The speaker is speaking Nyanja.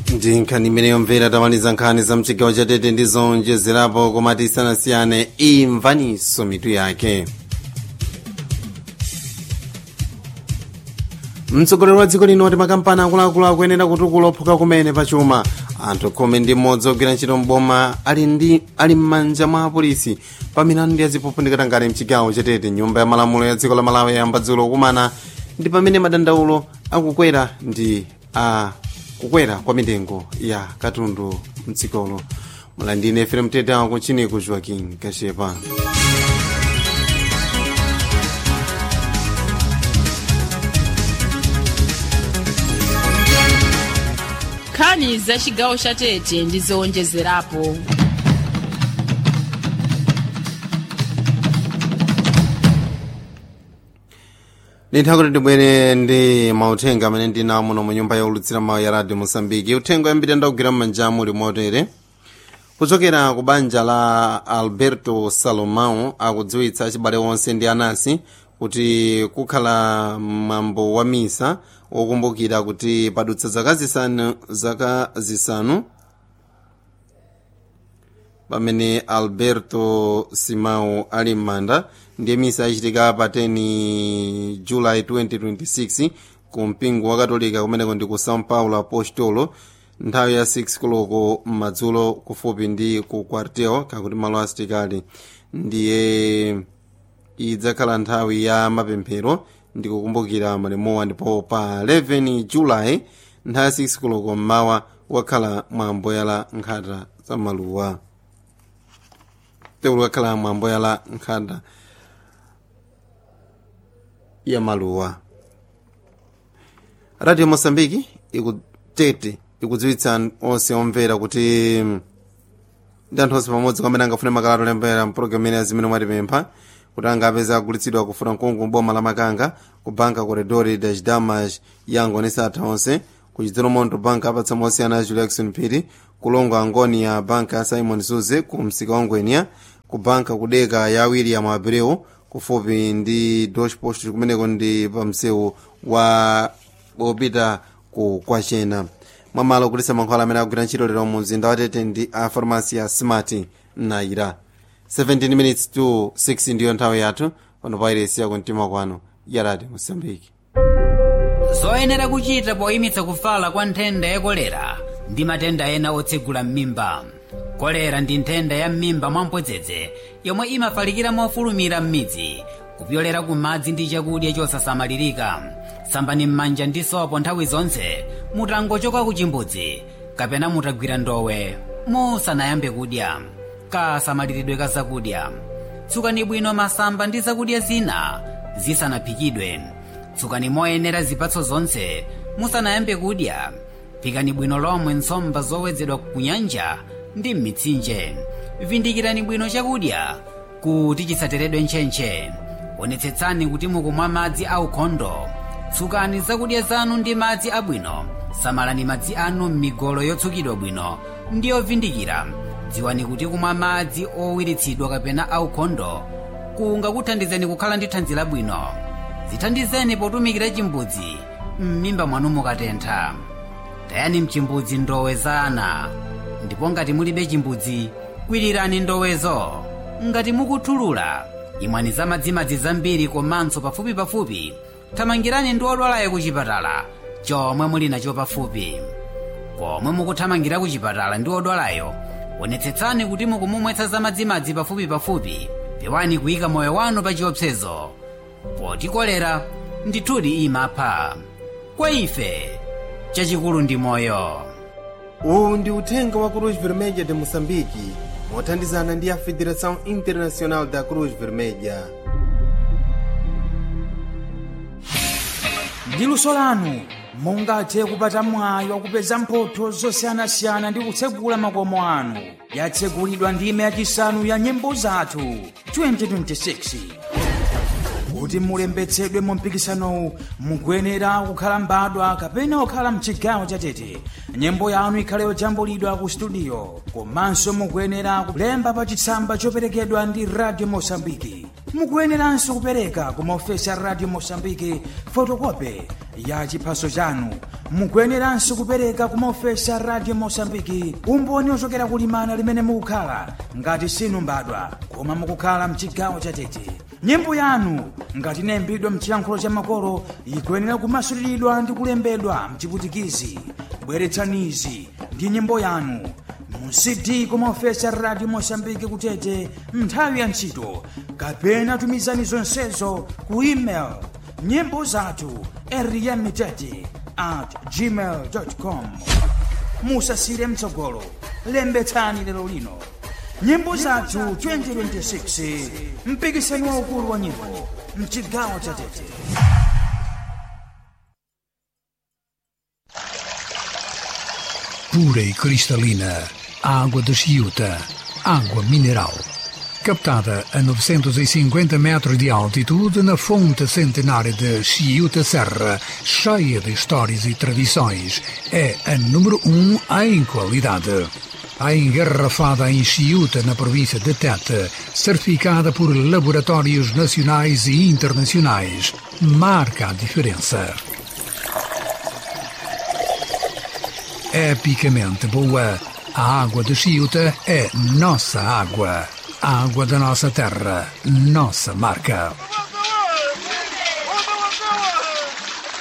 ndi nkhani imene yomvera tamaliza nkhani za mchigawo cha tete ndi zonjezerapo koma tisanasiyane imvaniso mitu yake mtsogoleri wa dziko lino wati makampani akuluakulu akuyenera kutukula ophuka kumene pachuma anthu khumi ndi mmodzi ogwira ntchito mboma ali ndi ali m'manja mwa apolisi pa milandu ya ziphuphu ngati mchigawo cha tete nyumba ya malamulo ya dziko la malawi yayamba dzulo kumana ndi pamene madandaulo akukwera ndi a kukwera kwa mitengo ya katundu mdzikolo mulandine efere tete ako kuchiniku joaquin kashepa nkhani za chigawo cha tete ndi zowonjezerapo nditha kuti tibwere ndi mauthenga amene ndinawo muno mu nyumba yaulutsira mawu ya radio mosambiki uthenga yambiri ndakugwira m'manja muli motere kuchokera ku banja la alberto salomão akudziwitsa achibale onse ndi anasi kuti kukhala mwambo wa misa wokumbukira kuti padutsa zaka zisanu zaka zisanu pamene alberto simão ali m'manda ndiye misa yachitika pa 10 july 2026 ku mpingo wa katolika kumeneko ndi ku são paulo apostolo nthawi ya 6 koloko m'madzulo kufupi ndi ku quartel kakuti malo asitikali ndiye idzakhala nthawi ya mapemphero ndi kukumbukira malemowa ndipo pa 11 julayi nthawi ya 6 koloko mmawa wakhala mwambo yala nkhata za maluwa teulu wakhala mwambo yala nkhata ya maluwa radio mosambiki ikutete ikudziwitsa onse omvera kuti ndi anthu onse pamodzi kwamene angafune makalata olembera mpulogalamu imene azimene mwatipempha kuti angapeza agulitsidwa kufuna mkungu boma la makanga ku banka corredori das damas yango ni satha onse ku chidzero monto banka apatsa mosiyana ya juliakson phiri kulongo angoni ya banka ya simon suze ku msika wa ngwenia ku banka kudeka ya william abreu kufupi ndi deutsche post kumeneko ndi pamsewu wa opita ku kwachena mwamalo kulisa mankhwala amene akugwira ntchito lero mu mzinda watete ndi a farmasi ya smart naira 17 minutes to 6 ndiyo nthawi yathu pano pairesi yako mtima kwano ya radio mosambiki zoyenera kuchita poyimitsa kufala kwa nthenda ya kolera ndi matenda ena otsegula m'mimba kolera ndi nthenda ya m'mimba mwamphodzedze yomwe imafalikira mofulumira m'midzi kupyolera ku madzi ndi chakudya chosasamalirika sambani m'manja ndi sopo nthawi zonse mutangochoka ku chimbudzi kapena mutagwira ndowe musanayambe kudya kasamaliridwe ka zakudya tsukani bwino masamba ndi zakudya zina zisanaphikidwe tsukani moyenera zipatso zonse musanayambe kudya phikani bwino lomwe nsomba zowedzedwa ku nyanja ndi m'mitsinje vindikirani bwino chakudya kuti chisateredwe ntchentche onetsetsani kuti mukumwa madzi aukhondo tsukani zakudya zanu ndi madzi abwino samalani madzi anu m'migolo yotsukidwa bwino ndi yovindikira dziwani kuti kumwa madzi owiritsidwa kapena aukhondo kungakuthandizeni kukhala ndi thanzi labwino zithandizeni potumikira chimbudzi m'mimba mwanu mukatentha tayani mchimbudzi ndowe za ana ndipo ngati mulibe chimbudzi kwirirani ndowezo ngati mukuthulula imwani za madzimadzi zambiri komanso pafupipafupi thamangirani ndi odwalayo ku chipatala chomwe muli nacho pafupi komwe mukuthamangira ku chipatala ndi odwalayo onetsetsani kuti mukumumwetsa za madzimadzi pafupipafupi pewani kuyika moyo wanu pa chiopsezo poti kolera ndithudi imapha kwa ife chachikulu ndi moyo uwu ndi uthenga wa cruz vermelha de moçambique mothandizana ndi a federação internacional da cruz vermelha ndi luso lanu mungathe kupata mwayi wakupeza mphotho zosiyanasiyana ndi kutsegula makomo anu yatsegulidwa ndime yachisanu ya nyimbo zathu 2026 kuti mulembetsedwe mu mpikisanowu mukuyenera kukhala mbadwa kapena kukhala mchigawo chatete nyimbo yanu ikhale yojambulidwa ku studio komanso mukuyenera kulemba pa chitsamba choperekedwa ndi radio mosambiki mukuyeneranso kupereka ku maofesi a radio mosambiki fotokope ya chiphaso chanu mukuyeneranso kupereka ku maofesi a radio mosambiki umboni ochokera kulimana limene mukukhala ngati sinu mbadwa koma mukukhala mchigawo chatete nyimbo yanu ngati inayimbidwa mchiyankhulo cha makolo ikuyenera kumasuliridwa ndi kulembedwa mchiputikizi bweretsanizi ndi nyimbo yanu mu cd kumaofesi a radio mosambiki kutete nthawi ya ntchito kapena tumizani zonsezo ku email nyimbo zathu eriyamitete at gmail com musasire mtsogolo lembetsani lero lino nyimbo zathu 2026 mpikisano waukulu wa nyimbo mchigawo cha tete pura e cristalina, a água de Chiuta, água mineral. Captada a 950 metros de altitude na fonte centenária de Chiuta Serra, cheia de histórias e tradições, é a número um em qualidade. A engarrafada em Chiuta, na província de Tete, certificada por laboratórios nacionais e internacionais, marca a diferença. epicamente boa. A água de Chiuta é nossa água. A água da nossa terra, nossa marca.